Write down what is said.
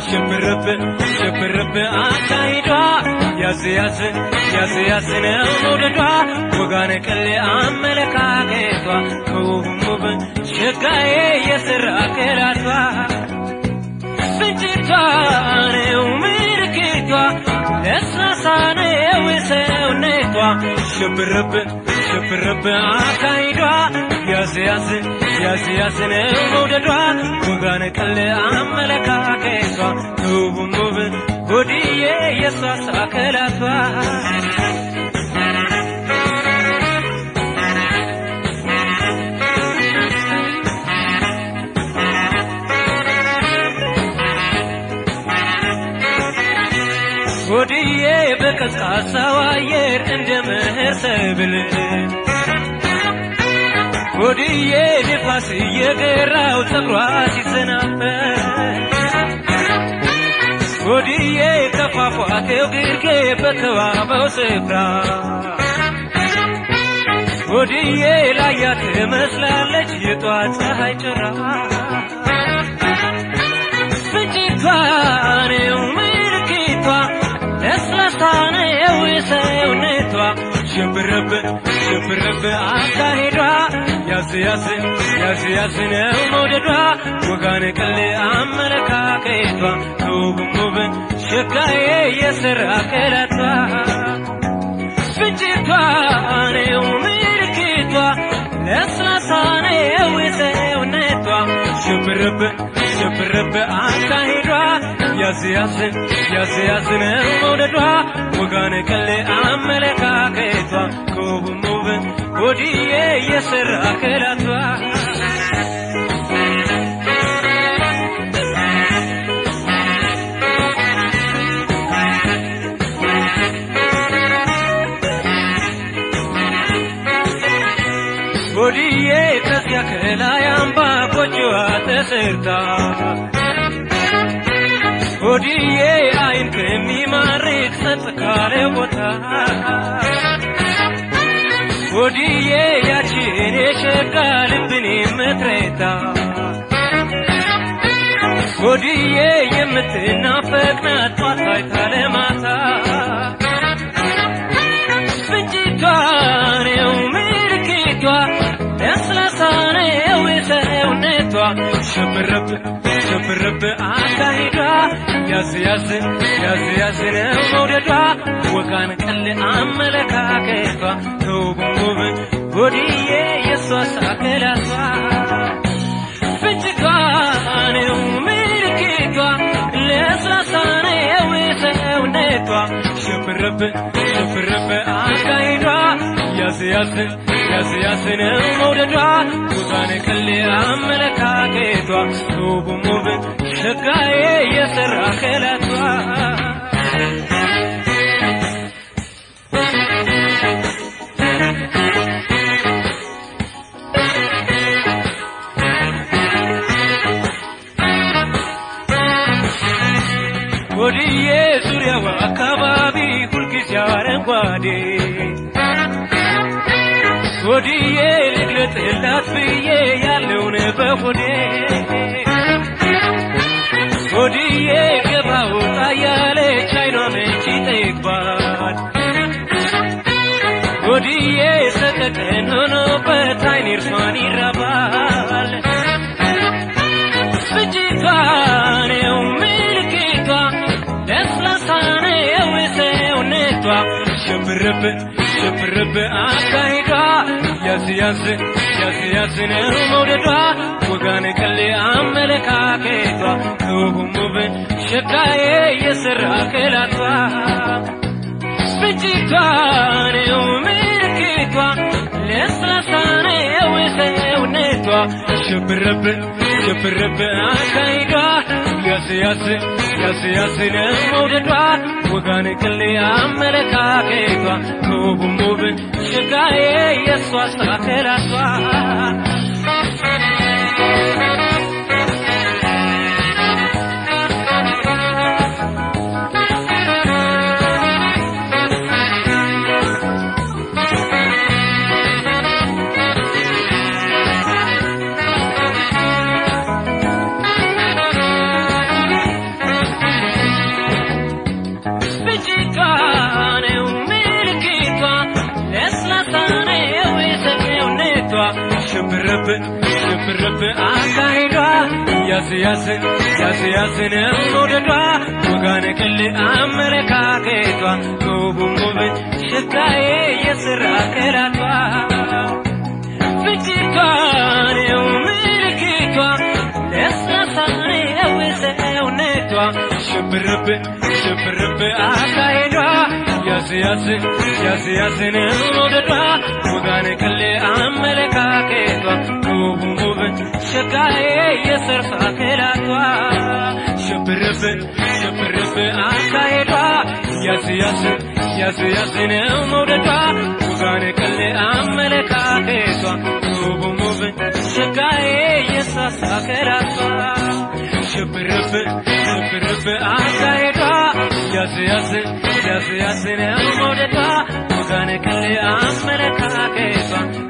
ሽብርብ ሽብርብ አካሂዷ ያዝ ያዝ ያዝ ያዝ ነው መውደዷ ወጋነ ቀሌ አመለካከቷ ከውብም ውብ ሸጋዬ የስራ ክላቷ ፍንጭቷ ነው ምልክቷ ለስላሳ ነው ሰውነቷ ሽብርብ ሽብርብ አካሂዷ ያዝ ያዝ ያዝ ያዝ ነው መውደዷ ወጋነ ቀል አመለካከቷ ውብም ውብ ጎድዬ የሷ ሳከላቷ ጎድዬ በቀዝቃዛው አየር እንደ ምህር ሰብል ጎድዬ ንፋስ እየገራው ፀጉሯ ሲሰናበት ጎድዬ ከፏፏቴው ግርጌ በተዋበው ስፍራ ጎድዬ ላያ ትመስላለች የጧት ፀሐይ ጭራ ፍንጭቷ ነው ምልክቷ ለስላሳ ነው ሰውነቷ ሽብርብ ሽብርብ አካሄዷ ያዝ ያዝ ያዝ ያዝ ነው መውደዷ ወጋን ቀል አመለካከቷ ውብም ውብ ሸጋዬ የስራ ክላቷ ፍንጭቷ ነው ምልክቷ ለስላሳ ነው ሰውነቷ ሽብርብ ሽብርብ አካሄዷ ያዝ ያዝ ያዝ ያዝ ነው መውደዷ ወጋን ቀል አመለካከቷ ከውብም ውብ ወዲዬ የስራ ክላቷ ወዲዬ ከዚያ ከላይ አምባ ጎጆዋ ተሰርታ ወዲዬ አይን ከሚማርክ ጸጥ ካለ ቦታ ወዲዬ ያችን የሸጋ ልብን የምትረታ ወዲዬ የምትናፈቅ ናት ጧት ታይታ ለማታ ፍንጭቷ ነው ምልክቷ ለስላሳ ነው ሰውነቷ ሽብርብ ሽብርብ አካሂዷ ያዝ ያዝ ያዝ ያዝ ነው መውደዷ ወጋን ቀል አመለካከቷ ከውብም ውብ ጎድዬ የሷ ሳከላቷ ፍንጭቷ ነው ምልክቷ ለስላሳ ነው ሰውነቷ ሽብርብ ሽብርብ አካሂዷ ያዝ ያዝ ያዝ ያዝ ነው መውደዷ ወጋን ቀል አመለካከቷ ውብም ውብ ሸጋዬ የሰራ ክላቷ ወዲዬ ዙሪያው አካባቢ ሁልጊዜ አረንጓዴ ወዲዬ ልግለጥላት ብዬ ያለውን በሆዴ ወዲዬ ገባ ወጣ ያለች አይኗ መች ይጠግባል ወዲዬ ሰቀቀን ሆኖበት አይኔ እርሷን ይራባል ፍጅቷ ነው ምልክቷ ለስላሳ ነው ሰውነቷ ሽብርብ ሽብርብ አካሂዷ ያዝ ያዝ ያዝ ያዝ ነው መውደዷ ወጋን ቀል አመለካከቷ ውብም ውብ ሸጋዬ የስራ ክላቷ ፍንጭቷ ነው ምልክቷ ለስላሳ ነው ሰውነቷ ሽብርብ ሽብርብ አካሂዷ ያዝ ያዝ ያዝ ያዝ ነው መውደዷ ወጋን ቅሌ አመለካከቷ ውብም ውብ ሸጋዬ የእሷ ሳከላቷ ሽብርብ ሽብርብ አካሂዷ ያስ ያስ ያስ ያስ ነው መውደዷ ወጋነ ቅል አመለካከቷ ውቡም ውብ ሽታዬ የስራ ከላቷ ፍጭቷ ነው ምልክቷ ለስላሳ ነው ሰውነቷ ሽብርብ ሽብርብ አካሄዷ ያስ ያስ ያስ ያስ ነው መውደዷ ወጋነ ቅል አመለካከቷ ውቡም ውብ ሽታዬ የሰርፋ ከላቷ ሽብርብ ሽብርብ አካሄዷ ያስ ያስ ያስ ያስ ነው መውደዷ ወጋነ ቅል አመለካከቷ ውቡም ውብ ሽታዬ የሳሳ ከላቷ ሽብርብ ሽብርብ አካሄዷ ያስ ያስ ያስ ያስ ነው መውደዷ ወጋነ ቅል አመለካከቷ